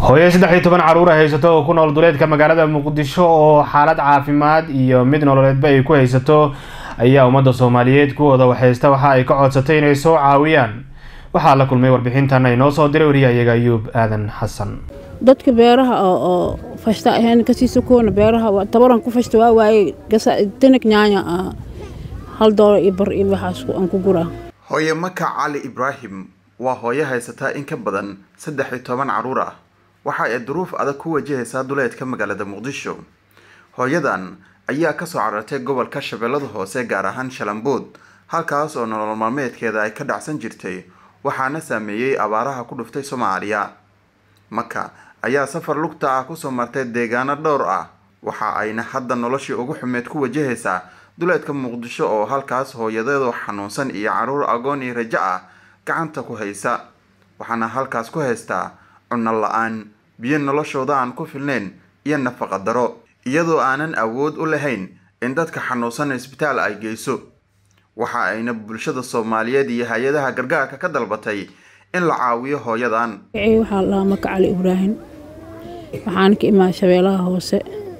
hooyo saddex iyo toban caruura haysato oo ku nool duleedka magaalada muqdisho oo xaalad caafimaad iyo mid nololeedba ay ku haysato ayaa ummadda soomaaliyeed kuwooda waxhaysta waxa ay ka codsatay inay soo caawiyaan waxaa la kulmay warbixintan ay noo soo diray wariyahayaga ayuub aadan xasan dadka beeraha oo fashta ahayn kasiisa kuwana beeraha tabaran ku fashta waa waaye tanag nyaanya ah hal doolar iyo bar iyo waxaas aan ku guraa hooye maka cali ibraahim waa hooyo haysataa in ka badan saddex iyo toban caruur ah waxa ay duruuf adag ku wajahaysaa duleedka magaalada muqdisho hooyadan ayaa kasoo carartay gobolka shabeellada hoose gaar ahaan shalambood halkaas oo nolol maalmeedkeeda ay ka dhacsan jirtay waxaana saameeyey abaaraha ku dhuftay soomaaliya maka ayaa safar lugta ah kusoo martay deegaano dhowr ah waxa ayna hadda noloshii ugu xumeed ku wajahaysaa duleedka muqdisho oo halkaas hooyadeedu xanuunsan iyo caruur agoon iyo rajo ah gacanta ku haysa waxaana halkaas ku haystaa cunno la-aan biyo noloshooda aan ku filnayn iyo nafaqa daro iyadoo aanan awood u lahayn in dadka xanuunsan isbitaal ay geyso waxa ayna bulshada soomaaliyeed iyo hay-adaha gargaarka ka dalbatay in la caawiyo hooyadan waxaa lahaa maka cali ibraahim waxaana ka imaada shabeelaha hoose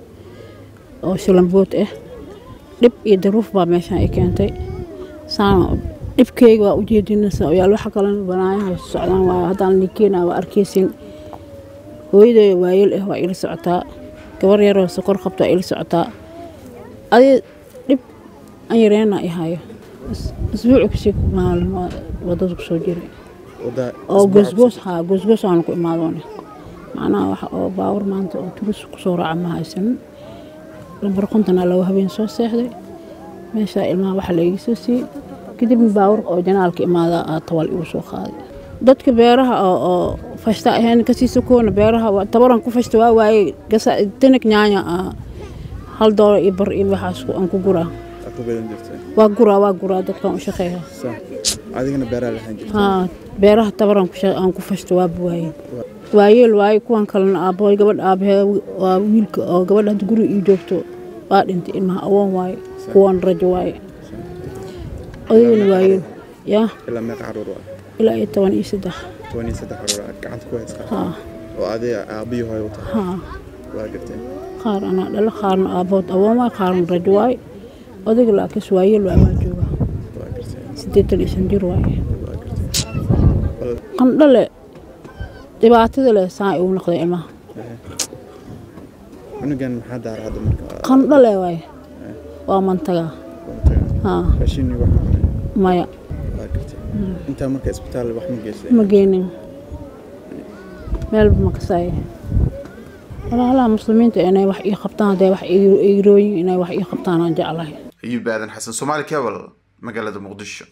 oo shalambood ah dhib iyo daruuf baa meeshaan ay keentay saan dhibkeyga waa ujeedinaysa oyaal waxa kalena banaayaha socdaan waa haddaan ninkeena waa arkeysin hooyaday waayeel ah waa ila socotaa gabar yaroo sokor qabta waa ila socotaa adi dhib an yareena i hayo isbuuci kasii maalin wadada kusoo jiray oo goosgoos haa goosgoos aanu ku imaadoone macnaha waxa oo baawar maanta oo turis kusoo raaca ma haysanin lambar kontonaa laba habeen soo seexday meeshaa ilmaha waxa la iga soo siiyey kadibna baawar oo janaalka imaada aa tawal igu soo qaaday dadka beeraha oo fashta ahayn kasiisa kuwana beeraha tabaran ku fashta waa waaye tanag nyaanya ah hal doolar iyo bar iyo waxaas aan ku guraa waa guraa waa guraa dadkaan u shaqeeya adigana beeraha lahaan jirta haa beeraha tabaran aan ku fashta waa buwaaye waayeel waaye kuwan kalena aabbahoy gabadh aabahee waa wiilka oo gabadha hadda guri ii joogto waa dhintay ilmaha awoon waaye kuwan rajo waaye odaygana waayeel yaa ilaa meeqa caruur ah ilaa iyo toban iyo saddex toban iyo saddex caruur aad gacanta ku haysaa haa oo adiga aabbiyo hooyo u tahay haa waa gartay qaar anaa dhalo qaarna aabbood awoon waaye qaarna rajo waaye odayga laakiis waayeel waa waa jooga waa gartay siddeetan iyo shan jir waaye waa gartay bal qandhale dhibaatada leh saa igu noqday ilmaha cunugan maxaa daara hadda marka qandhale waaye waa mantaga haa raashinni wax maya waa gartay intaa marka isbitaal wax ma geysay ma geenin meelba ma kasaaye walaalaha muslimiinta inay wax ii qabtaan hadday wax iirooyin inay wax ii qabtaan aan jeclahay ayuub aadan xasan soomaali cable magaalada muqdisho